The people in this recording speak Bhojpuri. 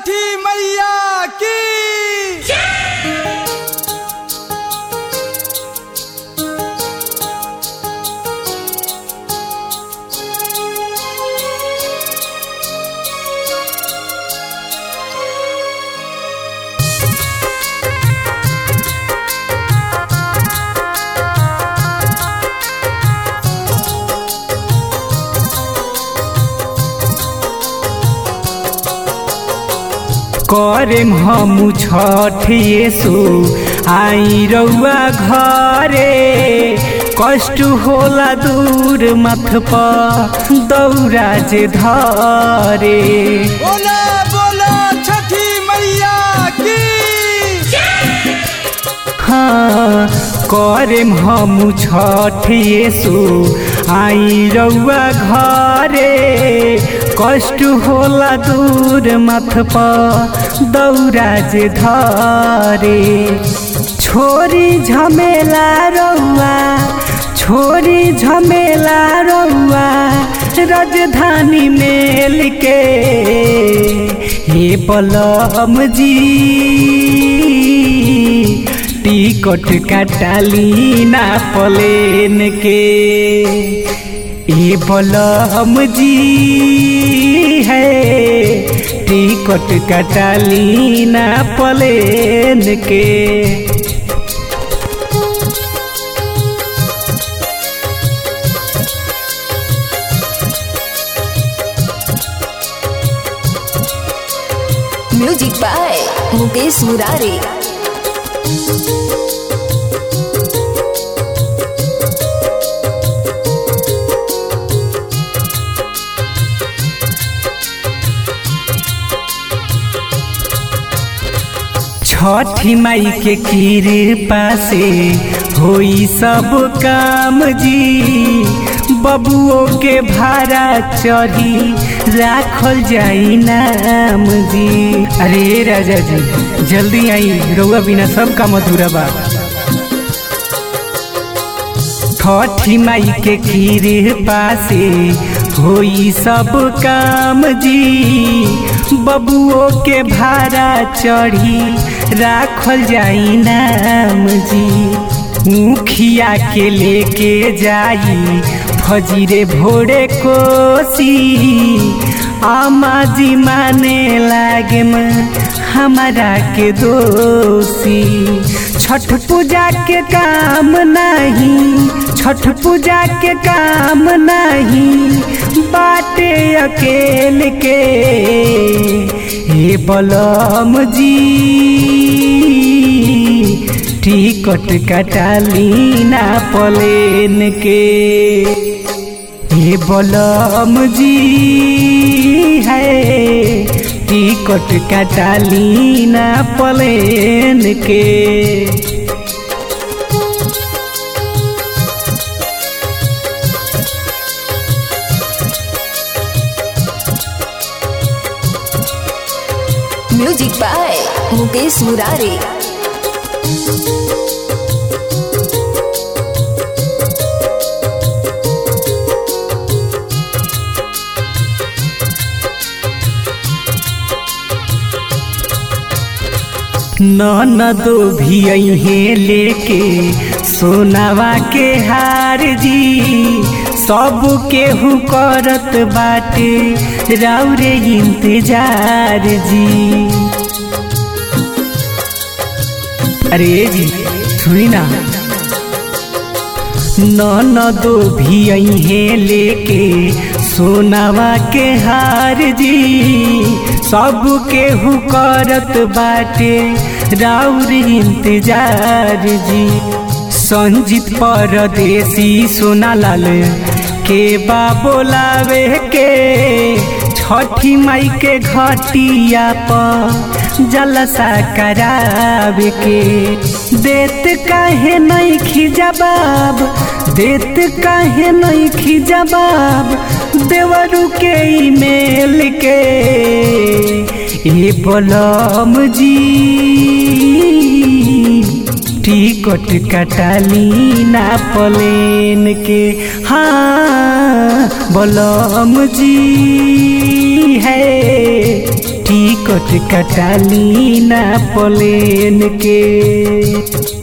छठी मैया की करेम हमू छठ येसु आई रउआ घरे कष्ट होला दूर मथ पर दौरा जे धरे बोला बोला छठी मैया की हाँ करेम हमू छठ येसु आई रउआ घरे कष्ट होला दूर मथ पर दौरा जे धरे छोरी झमेला रउआ छोरी झमेला रउआ राजधानी मेल के हे बलम जी टिकट कटाली ना पलेन के ए बलम जी है टिकट कटाली ना पलेन के म्यूजिक बाय मुकेश मुरारी छठी माई के कृपा से होई सब काम जी बबुओ के भाड़ा चढ़ी राखल जाई नाम जी अरे राजा जी जल्दी आई रउआ बिना सब काम अधूरा बा छठी माई के कृपा से होई सब काम जी बबुओ के भाड़ा चढ़ी राखल जाई नाम जी मुखिया के लेके जाई फजीरे भोरे कोसी आमा जी माने लागे हमारा के दोषी छठ पूजा के काम नहीं छठ पूजा के काम नहीं बाटे अकेल के हे बलम जी टिकट कटाली ना पलेन के हे बलम जी है टिकट कटाली ना पलेन के म्यूजिक बाय मुकेश मुरारी ननदो भी अहे लेके सोनावा के हार जी सब केहू करत बाटे राउरे इंतजार जी अरे जी सुनी ना ननदो भी अहे लेके सोनावा के हार जी सब केहू करत बाटे राउर इंतजार जी संजीत परदेसी सोनालाल के बा बोलावे के छठी माई के घटिया पर जलसा करावे के देत काहे नहीं खिजबाब देत काहे नहीं खिजबाब देवरू के ईमेल के ए बलम जी टिकट कटाली ना पलेन के हाँ बलम जी है टिकट टिकट कटाली ना प्लेन के